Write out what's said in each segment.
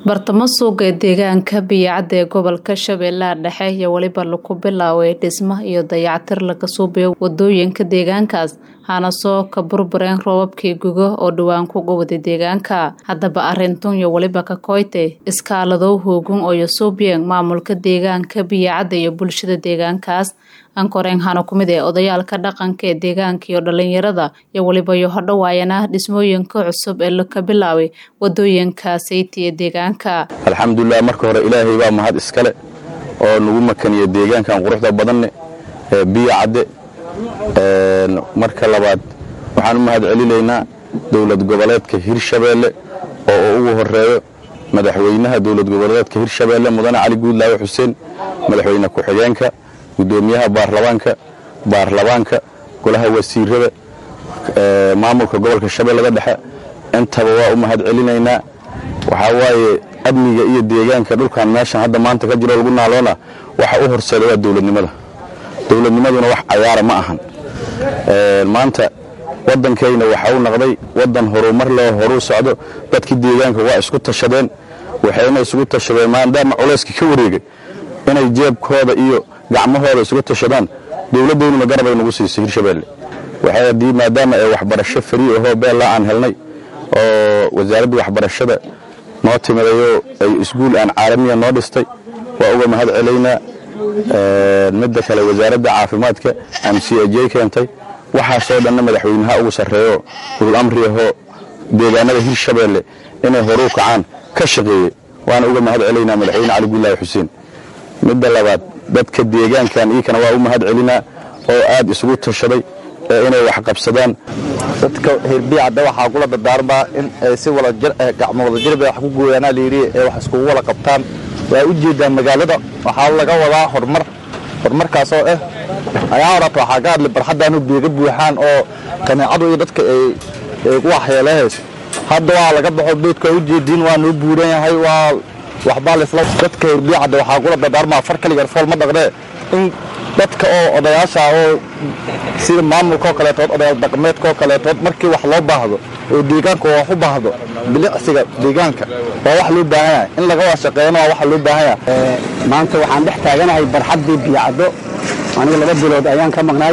bartamo suuqa ee deegaanka biyacadda ee gobolka shabeellaha dhexe iyo weliba lagu bilaaway dhismo iyo dayactir laga suubayo wadooyinka deegaankaas hana soo ka burbureen roobabkii gugo oo dhowaan ku gubada deegaanka haddaba arintun iyo weliba ka koyte iskaaladow hoogun oo yosuubiyeen maamulka deegaanka biyacadda iyo bulshada deegaankaas ankoreen hana ku mid ee odayaalka dhaqanka ee deegaanka iyo dhalinyarada iyo weliba iyo hodhowaayana dhismooyinka cusub ee laka bilaaway wadooyinka sayti ee deegaanka alxamdulilah marka hore ilaahay baa mahad iskale oo nagu makaniya deegaankan quruxda badanne ee biyo cadde marka labaad waxaan u mahad celinaynaa dowlad goboleedka hirshabeelle oo ugu horeeyo madaxweynaha dowlad goboleedka hirshabeelle mudane cali guudlaawe xuseen madaxweyne ku-xigeenka gudoomiyaha baarlamaanka baarlamaanka golaha wasiirada maamulka gobolka shabeellada dhexe intaba waa u mahad celinaynaa waxaa waaye amniga iyo deegaanka dhulkan meeshan hadda maanta ka jiro lagu naaloona waxa u horseeda waa dowladnimada dowladnimaduna wax cayaara ma ahan maanta waddankayna waxa u naqday waddan horumar leh horuu socdo dadkii deegaanka waa isku tashadeen waxayna isugu tashadeen maadaama culayska ka wareegay inay jeebkooda iyo gacmahooda isugu tashadaan dowladdaynuna garabay nagu siisay hirshabeelle waxay maadaama ay waxbarasho farii ahoo beella aan helnay oo wasaaradda waxbarashada noo timadayoo ay iskuul aan caalamiya noo dhistay waa uga mahad celaynaa midda kale wasaaradda caafimaadka m c j keentay waxaasoo dhanna madaxweynaha ugu sarreeyo ulul amri ahoo deegaanada hirshabeelle inay horuu kacaan ka shaqeeyey waana uga mahad celaynaa madaxweyne cali guulaahi xuseen midda labaad dadka deegaankan iikana waa u mahad celinaa oo aad isugu tashaday ee inay wax qabsadaan dadka hirbiyacadda waxaa kula dardaarmaa in ay si gacmo wadajirba wax ku gooyaanaa layidhi ee wax iskugu wada qabtaan waa u jeedaa magaalada waxaa laga wadaa horumar horumarkaasoo ah ayaa horata waxaa ka hadlay barxaddaanu beega buuxaan oo kaneecadu iyo dadka ay ku waxyeelahayso hadda waa laga baxo beedka u jeediin waa noo buuran yahay waa waxbaa lisla dadka hirbiyacadda waxaa kula dardaarmaa far kaligan fool ma dhaqnee in dadka oo odayaasha oo sida maamulkaoo kaleetood odayaal dhaqameedkaoo kaleetood markii wax loo baahdo oo deegaanka wax u baahdo bilicsiga deegaanka waa wax loo baahan yahay in laga wada shaqeeyana waa waxa loo baahan yahay maanta waxaan dhex taaganahay barxaddii biyacaddo aniga laba bilood ayaan ka maqnaay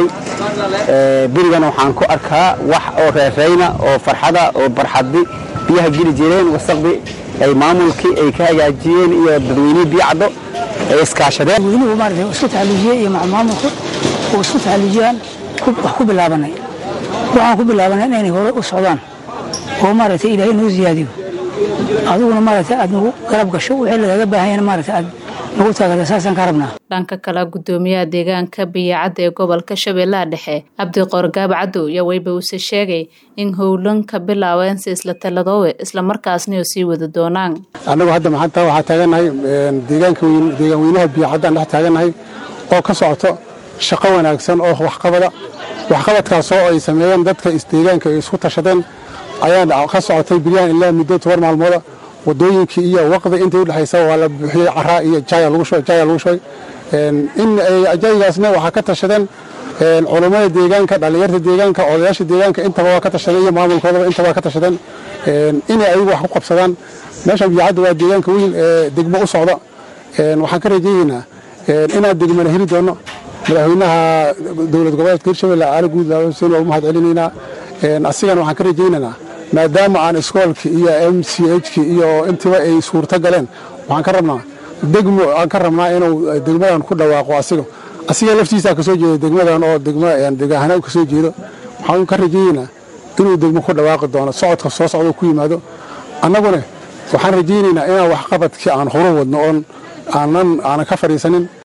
berigana waxaan ku arkaa wax oo reerayna oo farxada oo barxaddi biyaha geli jireen wasaqdi ay maamulkii ay ka hagaajiyeen iyo dadweynihii biyacaddo ay iskaashadeen weynuhu maarata isku taxalluujiyey iyo maamulku oo isku taxalluujiyaan wax ku bilaabanay waxaan ku bilaabanay inay hore u socdaan oo maaragtay ilaahay noo siyaadiyo adiguna maaragta aad nagu garab gasho wixii lagaga baahan yahay maaragta aad nagu taageerta saasaan ka rabnaa dhanka kale gudoomiyaha deegaanka biyacadda ee gobolka shabeellaha dhexe cabdiqoor gaab cadow yaa weyba uuse sheegay in howlanka bilaabeen si isla taladoowe islamarkaasna oo sii wada doonaan annagu hadda maxanta waxaa taagannahay deegaanka deegaan weynaha biyacadda aan dhex taagannahay oo ka socoto shaqo wanaagsan oo waxqabada waxqabadkaasoo ay sameeyeen dadka isdeegaanka ay isku tashadeen ayaa ka socotay bilyahan ilaa muddo toban maalmooda wadooyinkii iyo waqdi intay udhexaysa waa la buuxiyey caraa iyo jaya lagu shubay in jaygaasna waxaa ka tashadeen culummada deegaanka dhallinyarta deegaanka odayaasha deegaanka intaba waa ka tashadeen iyo maamulkoodaba intaba waa ka tashadeen inay ayagu wax ku qabsadaan meeshan biyacadda waa deegaanka weyn ee degmo u socda waxaan ka rajaynaynaa inaan degmana heli doono madaxweynaha dowlad goboleedka hirshabelle cali guudlaawe xuseen waa u mahad celinaynaa asigana waxaan ka rajaynaynaa maadaama aan iskoolki iyo m c hki iyo intiba ay suurto galeen waxaan ka rabnaa degmo aan ka rabnaa inuu degmadan ku dhawaaqo asiga asiga laftiisaa kasoo jeeda degmadan oo degahana kasoo jeedo waxaan ka rajaynaynaa inuu degmo ku dhawaaqi doono socodka soo socdo ku yimaado annaguna waxaan rajaynaynaa inaan waxqabadkii aan horu wadno oon aanan ka fadhiisanin